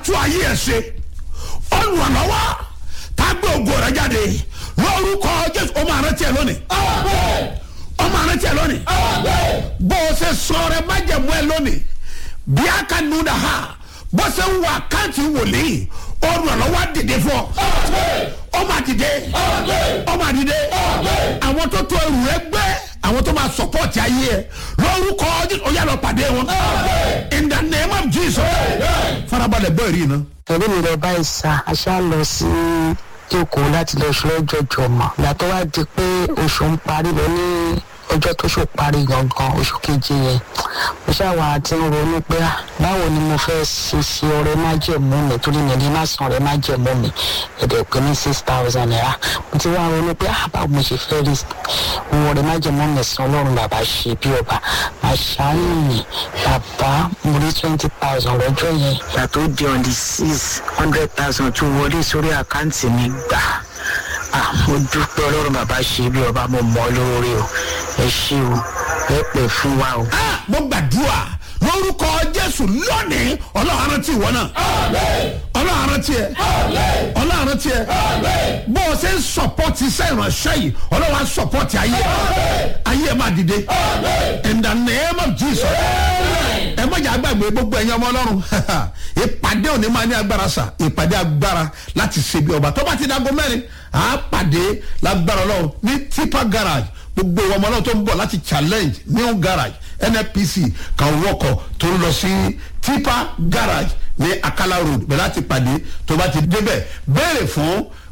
tún ayé ẹ̀ ṣe olùrànlọ́wọ́ tá a gbé ògo rẹ̀ jáde lórúkọ jésù ó máa rántí ẹ lónìí ó máa rántí ẹ lónìí bó o ṣe sọ rẹ májẹ̀mú ẹ lónìí bí a ka nu da ha bó ṣe ń wọ àkáǹtì wòlíì olùrànlọ́wọ́ á dìde fún ọ ó máa dìde ó máa dìde àwọn tó tó ẹrù rẹ gbé àwọn tó máa sọpọ́ọ̀tì ayé ẹ lórúkọ jésù ó yà lọ pàdé wọn in the name of jesus farabalẹ̀ bẹ́ẹ̀ rí iná. ẹ̀rí mi lọ báyìí sá a ṣá lọ sí èkó láti lọ ṣe lọ́jọ́jọ́ mọ̀ ìgbà tó wá di pé oṣù ń parí lọ ní ọjọ́ tó ṣò parí gangan oṣù keje yẹn mo ṣàwà àti ń ronú pé ah, báwo ni mo fẹ́ ṣe ṣe ọrẹ májẹ̀mú mi torí mi ní má san ọrẹ májẹ̀mú mi ẹ̀dẹ̀ pé ní six thousand naira mo ti wá ronú pé ah, báwo mo ṣe fẹ́ rí owó ọrẹ májẹ̀mú mi san ọlọ́run bàbá ṣe bí ọba àṣàyàn mi bàbá mo rí twenty thousand lọ́jọ́ yẹn ìgbà tó di on the six hundred thousand tó wọlé sórí àkáǹtì mi gbà ah mo dúpẹ́ ọlọ́run bàbá ṣe bí ọba mo mọ̀ ọ́ lórí o ẹ ṣé o ẹ pẹ́ fún wa o. Ah, mo gbàdúrà lórúkọ jésù lónìí ọlọ́run rántí ìwọ náà ọlọ́run rántí ẹ ọlọ́run rántí ẹ bó o ṣe ń sọpọ́tì iṣẹ́ ìránṣẹ́ yìí ọlọ́run á sọpọ́tì ayé ẹ ayé ẹ máa dìde in the name of jesus ẹ má jẹ́ àgbàgbé gbogbo ẹ̀yin ọmọ ọlọ́run ìpàdé òní máa ní agbára sà ìpàdé agbára láti ṣe bí ọba tó bá ti dago mẹ́rin à á pàdé lágbára ọlọ́run ní tipa garage gbogbo ọmọ ọlọ́run tó ń bọ̀ láti challenge new garage nnpc kan wọkọ̀ tó ń lọ sí tipa garage ní akala road bẹ̀rẹ̀ láti pàdé tó bá ti débẹ̀ béèrè fún